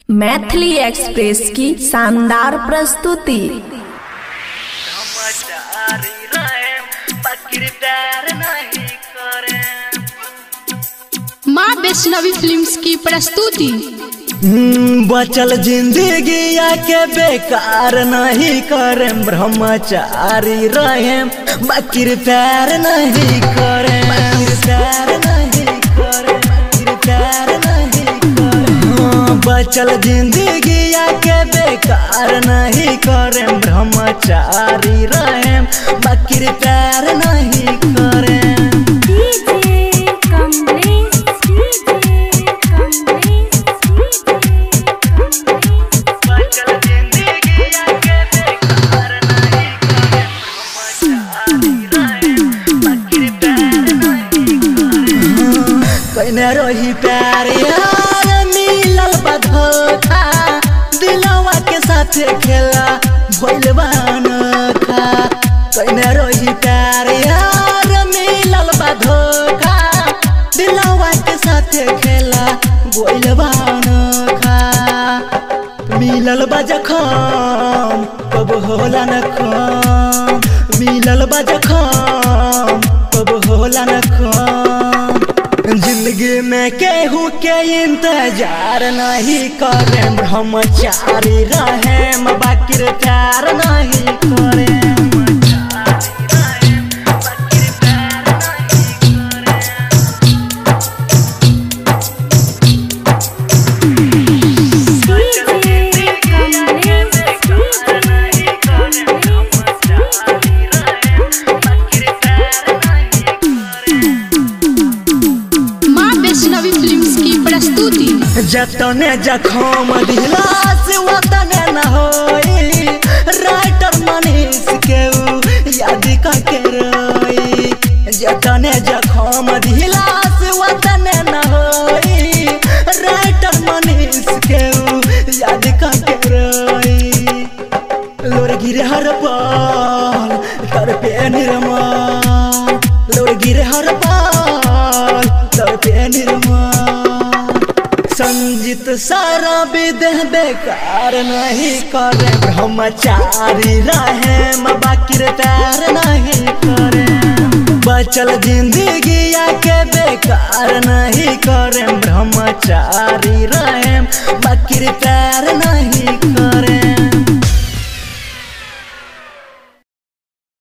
Maithili express की शानदार प्रस्तुति ब्रह्मचारी रहे पकड़ प्यार नहीं करे माँ वैष्णवी फिल्म्स की प्रस्तुति बचल जिंदगी के बेकार नहीं करे ब्रह्मचारी रहे बकीर प्यार नहीं करे प्यार नहीं करे बकीर प्यार नहीं करे हाँ, बचल जिंदगी के बेकार नहीं करे ब्रह्मचारी रहे बकीर प्यार नहीं करे DJ Kamlesh DJ Kamlesh DJ Kamlesh बचल जिंदगी के बेकार नहीं करे ब्रह्मचारी रहे बकीर प्यार नहीं करे कइने रही प्यार यार मिलल बा धोखा दिलवा के साथे खेला भइल बा अनोखा कइने रही प्यार यार मिलल बा धोखा दिलवा के साथे खेला भइल बा अनोखा मिलल बा जखम कब होला न खम मिलल बा जखम कब होला न खम जिंदगी में केहू के इंतजार नहीं करे ब्रह्मचारी रहे बाकिर प्यार नहीं करे DJ कमलेश DJ कमलेश माँ वैष्णवी फिल्म्स की प्रस्तुति जतने जखम दिला से वतने न होई राइटर मनीष के ऊ याद करके रोई जतने जखम दिला से वतने न होई राइटर मनीष के ऊ याद करके रोई लोर गिरे हर पाल तर पे निर्मल लोर गिरे हर पाल तर पे निर्मल संजित सारा विदेह बेकार नहीं करे ब्रह्मचारी रहे बाकिर प्यार नहीं करे बचल जिंदगी के बेकार नहीं करे ब्रह्मचारी रहे बाकिर प्यार